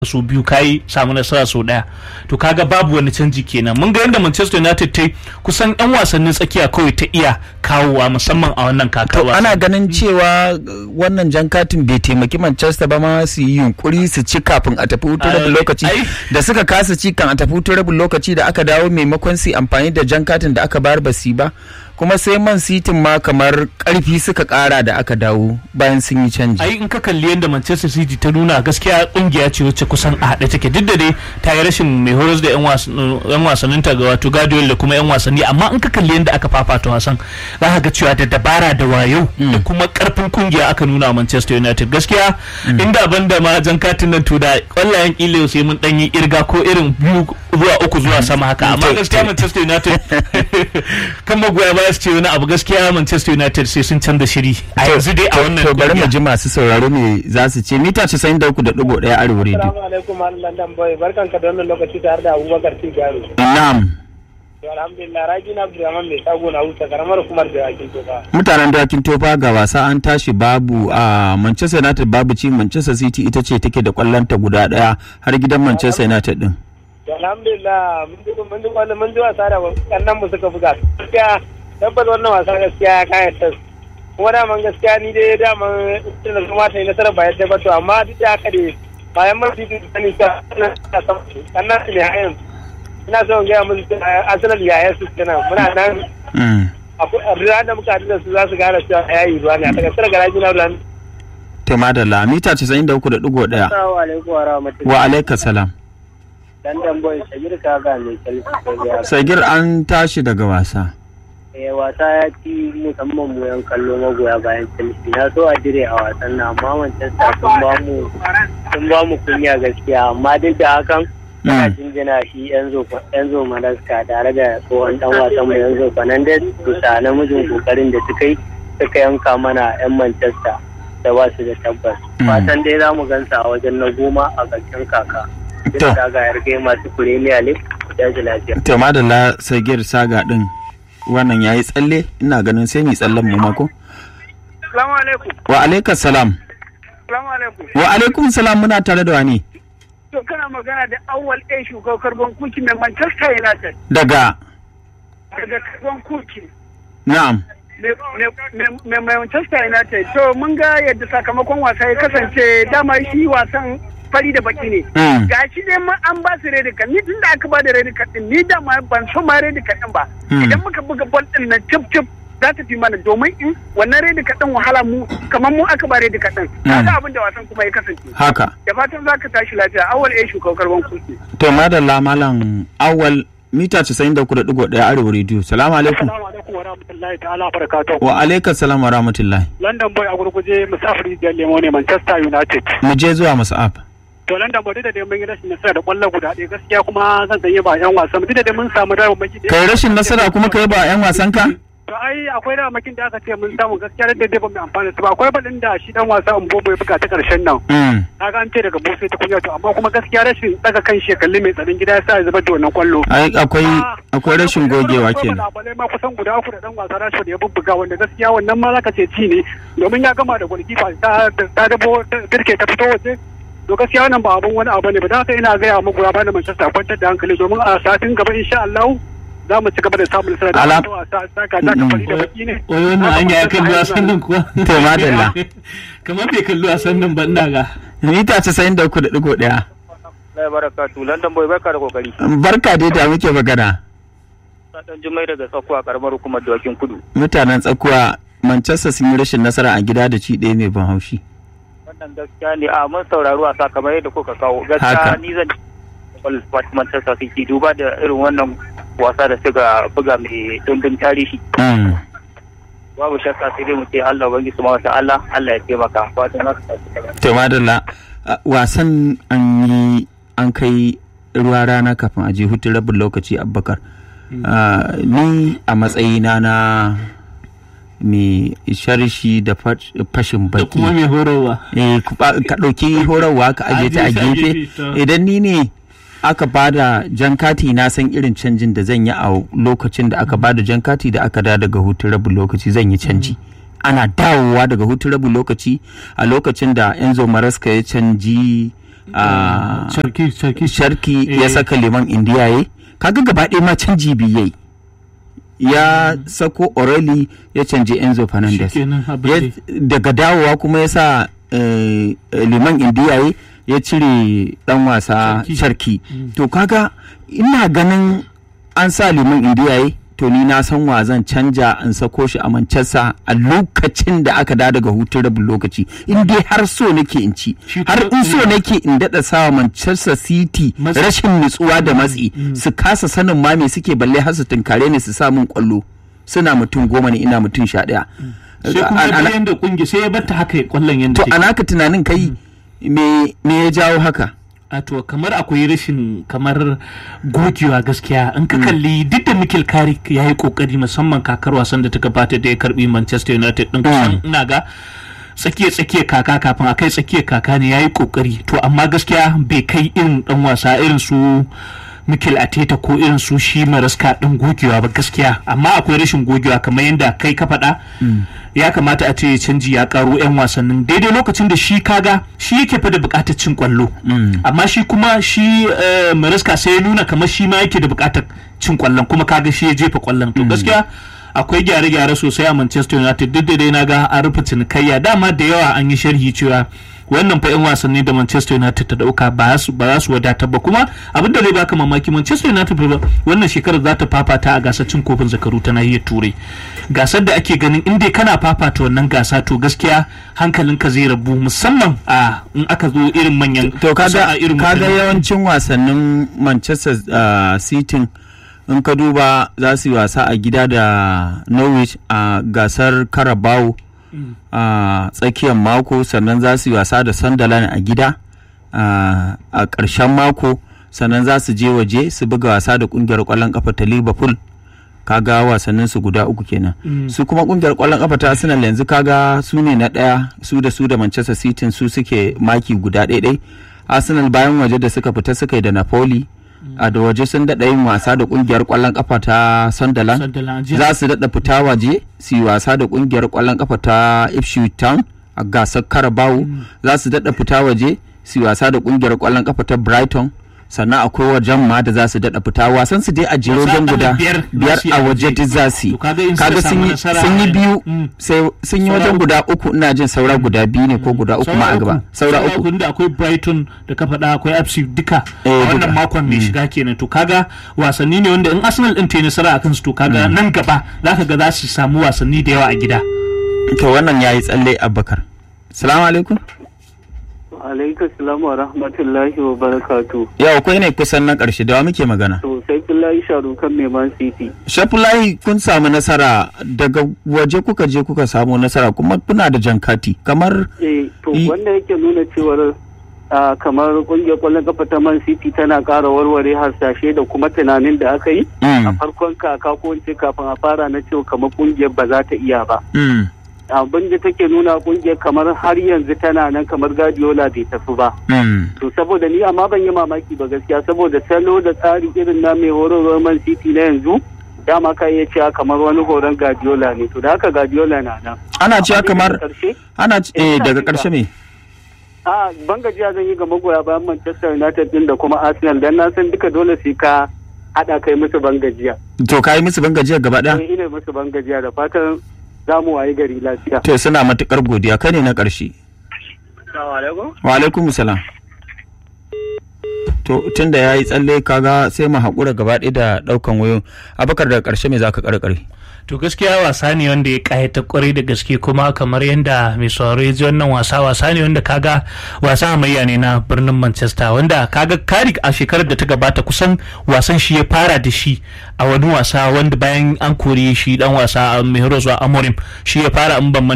su biyu kayi samu nasara sau daya to kaga babu wani canji kenan mun ga yadda Manchester United ta kusan yan wasannin tsakiya kawai ta iya kawowa musamman a wannan kakar wasa ana ganin cewa wannan jan katin bai taimaki Manchester ba ma su yi yunkuri su ci kafin a tafi hutun rabin lokaci da suka kasa ci kan a tafi hutun rabin lokaci da aka dawo maimakon su amfani da jan katin da aka bayar ba su ba kuma sai man sitin ma kamar karfi suka kara da aka dawo bayan sun yi canji ai in ka kalli yadda manchester city ta nuna gaskiya kungiya ce wacce kusan a haɗe take duk da dai ta yi rashin mai horas da yan wasannin ta ga wato guardiola da kuma yan wasanni amma in ka kalli yadda aka fafata wasan za ka ga cewa da dabara da wayo da kuma karfin kungiya aka nuna manchester united gaskiya inda ban da ma jan katin nan to da kwallayen kila sai mun dan yi irga ko irin biyu zuwa uku zuwa sama haka amma gaskiya manchester united kan magoya baya su ce wani abu gaskiya Manchester United sai sun canza shiri a yanzu dai a wannan to bari mu ji masu sauraro me za su ce mita 93.1 arewa radio Assalamu alaikum London boy barkan ka da wannan lokaci tare da Abubakar Tigaro na'am alhamdulillah Raji na Abdulrahman mai sago na huta karamar hukumar da yakin tofa mutanen dakin tofa ga wasa an tashi babu a Manchester United babu ci Manchester City ita ce take da kwallonta guda daya har gidan Manchester United din alhamdulillah mun ji mun ji wannan mun ji wasa da kannan mu suka buga gaskiya tabbas wannan wasa gaskiya ya kayatar kuma daman gaskiya ni dai daman ita da kuma ta yi nasarar bayan ta bato amma duk da haka dai bayan man titi da sani ta kannan su ne hayan ina so in gaya musu arsenal yayan su kenan muna nan a da muka haɗu da su za su gane cewa yayi ruwa ne a takaitar garaji na ruwan to madalla mita 93.1 Assalamu alaikum wa rahmatullahi wa alaikum salam London boy Sagir Kaga mai kalfi sagir an tashi daga wasa eh wasa ya ci musamman mu yan kallo magoya bayan Chelsea na so a dire a wasan nan amma Manchester sun ba mu sun ba mu kunya gaskiya amma duk da hakan ina jinjina shi Enzo Enzo Malaska tare da tsohon dan wasan mu Enzo Fernandez bisa namijin kokarin da suka yi suka yanka mana yan Manchester da ba su da tabbas fatan dai za mu gansa a wajen na goma a ƙarshen kaka duk da ga yarge masu Premier League da lafiya to madalla sagir saga din wannan ya yi tsalle ina ganin sai mu tsallen mu mako Salamu alaikum. wa alaikum salam Salamu alaikum. wa alaikum salam muna tare da wani To kana magana da awwal ɗaya shugaban karban kuki mai Manchester United daga daga karban kuki na'am mai Manchester United. To mun ga yadda sakamakon wasa ya kasance dama shi wasan fari da baki ne. Ga shi dai ma an ba su redi kan ni tun da aka ba da redi kan din ni da ma ban so ma redi kan din ba. Idan muka buga bol din nan cip cip za ta fi mana domin in wannan redi kan din wahala mu kamar mu aka ba redi kan din. Kaga abin da wasan kuma ya kasance. haka Da fatan za ka tashi lafiya awal eh shugaban karban kuki. to madalla malam awal mita 93.1 arewa radio salamu alaikum Assalamu alaikum wa rahmatullahi ta'ala barakatuh. wa alaikum salam wa rahmatullahi London boy a gurguje musafiri da lemo ne Manchester United. mu je zuwa musa'ab To London boy duk da dai mun yi rashin nasara da kwallo guda ɗaya gaskiya kuma zan sanye ba yan wasan duk da dai mun samu dawo maki kai rashin nasara kuma kai ba yan wasan ka To ai akwai dawo makin da aka ce mun samu gaskiya da dai ba mu amfana su ba akwai balin da shi dan wasa Mbobo ya buga ta karshen nan. Mm. Kaga an ce daga Bose ta kunya to amma kuma gaskiya rashin daga kan shekalli mai tsaron gida ya sa ya zubar da wannan kwallo. ai akwai akwai rashin gogewa kenan Labarai ma kusan guda uku da dan wasa Rashford ya bubbuga wanda gaskiya wannan ma zaka ce ci ne domin ya gama da golkifa ta ta dabo dirke ta fito waje to gaskiya wannan ba abun wani abu ne ba da haka ina gaya muku ya bani Manchester kwantar da hankali domin a satin gaba insha Allah za mu ci gaba da samun nasara da Ala- wasa saka ta kafari da baki ne wai wannan hanya ya kalli wasan nan kuwa To, madalla. kamar bai kalli wasan nan ba ina ga mita 93.1 Allah barakatu London boy barka da kokari. barka dai da muke magana Dan Jummai daga Tsakuwa karamar hukumar Dawakin Kudu. mutanen tsakuwa Manchester sun yi rashin nasara a gida da ci ɗaya mai ban haushi Wannan gaskiya ne a mun sauraro a kamar yadda kuka kawo. Haka. Gaskiya ni zan Ball Manchester City duba da irin wannan wasa da suka buga mai dimbin tarihi. Mm. Babu shakka sai dai mu ce Allah ubangi su wata Allah Allah ya taimaka. Fatan na ka to madalla a, wasan an yi an kai ruwa rana kafin a je hutun rabin lokaci abubakar Ah, ni a matsayina na mai sharshi da fash- fashin da kuma baki mai horarwa Eh, ku ba- ka ɗauki horarwa ka aje ta a Aje ta a gefe gefe, to. idan ni ne aka bada jan kati na san irin canjin da zan yi a lokacin da aka bada jan kati da aka da daga hutun rabin lokaci zan yi canji ana dawowa daga hutun rabin lokaci a lokacin da enzo maraska ya canji a Sarki sarki sharki ya Eh. saka liman indiyaye kaga gaba ɗaya ma canji biyai ya sako oreli ya canje enzo fernandez Shikenan, abin Ya- da- daga dawowa kuma ya sa eh, liman indiyaye ya cire dan wasa Sharki. sharki to kaga ina ganin an sa liman indiyaye to ni na san wa zan canja in sako shi a manchester a lokacin da aka da daga hutun rabin lokaci in dai har so nake in ci Shi har kuma- in so nake in daɗa sawa manchester city Matsi. rashin nutsuwa da matsi su kasa sanin ma me suke balle har su tunkare ne su sa min kwallo suna mutum goma ne ina mutum sha ɗaya sai kuma Ana- ya yanda kungi sai ya batta haka ya kwallon yanda to take. a naka tunanin kai me me ya jawo haka a to kamar akwai rashin kamar gogewa gaskiya in ka kalli duk da Mikel Carrick ya yi kokari musamman kakar wasan da ta gabata da ya karbi Manchester United din kusan ina ga tsakiya tsakiya kaka kafin a kai tsakiya kaka ne ya yi kokari to amma gaskiya bai kai irin dan wasa irin su Mikel Arteta ko irin su shi maraska din gogewa ba gaskiya amma akwai rashin gogewa kamar yadda kai ka faɗa ya kamata a ce canji ya karo 'yan wasannin daidai lokacin da shi kaga shi yake fa da bukatar cin kwallo amma shi kuma shi eh, maraska sai ya nuna kamar shi ma yake da bukatar cin kwallon kuma kaga shi ya jefa kwallon to gaskiya akwai gyare-gyare sosai a Manchester United duk da dai na ga an rufe cinikayya dama da yawa an yi sharhi cewa wannan fa 'yan wasanni da Manchester United ta dauka ba su ba za su wadatar ba kuma abin da zai baka mamaki Manchester United fa wannan shekarar za ta fafata a gasar cin kofin zakaru ta nahiyar Turai gasar da ake ganin in dai kana fafata wannan gasa to gaskiya hankalinka zai rabu musamman a in aka zo irin manyan to kaga a irin kaga waɗannan- yawancin wasannin Manchester uh, City in ka duba za su yi wasa a gida da Norwich a gasar Carabao a tsakiyar mako sannan za su yi wasa da Sunderland a gida a a ƙarshen mako sannan za su je waje su buga wasa da ƙungiyar ƙwallon ƙafa ta Liverpool kaga wasannin su guda uku kenan su kuma kungiyar kwallon kafa ta Arsenal yanzu kaga su ne na daya su da su da Manchester City su suke maki guda ɗaiɗai Arsenal bayan waje da suka fita suka yi da Napoli a da waje sun daɗa yin wasa da kungiyar kwallon kafa ta Sunderland Sunderland, jiya. za su daɗa fita waje su yi wasa da kungiyar kwallon kafa ta Ipswich Town a gasar Carabao za su daɗa fita waje su yi wasa da kungiyar kwallon kafa ta Brighton sannan akwai wajen ma da za su daɗa fita wasan su dai a jero Wasa don guda akalla biyar biyar za su yi a a waje waje. duk za su yi To kaga in suka kaga samu sun yi nasara sun yi a- biyu Mm. sai sun yi Saura wajen uku. guda uku ina jin saura guda biyu ne ko guda uku ma a gaba saura uku da akwai Brighton da ka faɗa akwai FC duka Eh, a wannan duka. makon mai shiga kenan to kaga wasanni ne wanda in Arsenal din ta yi nasara akan su to kaga nan gaba zaka ga za su samu wasanni da yawa a gida to wannan yayi tsalle abubakar salamu alaikum alaikum salamu wa rahmatullahi wa barakatu yau kai ne kusan na karshe da wa muke magana to sai kullahi sharukan mai man city shafulahi kun samu nasara daga waje kuka je kuka samu nasara kuma kuna da jankati kamar eh to I- wanda yake nuna cewar ah, kamar kungiyar kwallon kafa ta man city tana ƙara warware harsashe da kuma tunanin da aka yi Mm, a farkon kaka ko in ce kafin a fara na cewa kamar kungiyar ba za ta iya ba mm, abin da take nuna kungiyar kamar har yanzu tana nan kamar Guardiola bai tafi ba mm. to saboda ni amma ban yi mamaki ba gaskiya saboda salo da tsari irin na mai horarwar man city na yanzu dama ka iya cewa kamar wani horon Guardiola ne to da haka Guardiola na nan ana cewa Amma dai kamar daga ƙarshe, ana c- Eh, eh ina daga jin ka. karshe me a ban gajiya zan yi ga magoya bayan Manchester United din da kuma Arsenal dan na san duka dole sai ka hada kai musu ban gajiya to kai musu ban gajiya gaba daya eh ina musu ban gajiya da fatan za mu wayi gari lafiya to suna matukar godiya kai ne na karshe assalamu alaikum wa alaikum salam to tunda ya yi tsalle kaga sai mu haƙura gaba ɗaya da ɗaukan wayo abakar daga ƙarshe me za ka ƙarƙare to gaskiya wasa ne wanda ya kayata kwarai da gaske kuma kamar yadda mai sauraro ya ji wannan wasa wasa ne wanda kaga wasa hamayya ne na birnin manchester wanda kaga karik a shekarar da ta gabata kusan wasan shi ya fara da shi a wani wasa wanda bayan an kore shi dan wasa a mai amorim shi ya fara in ban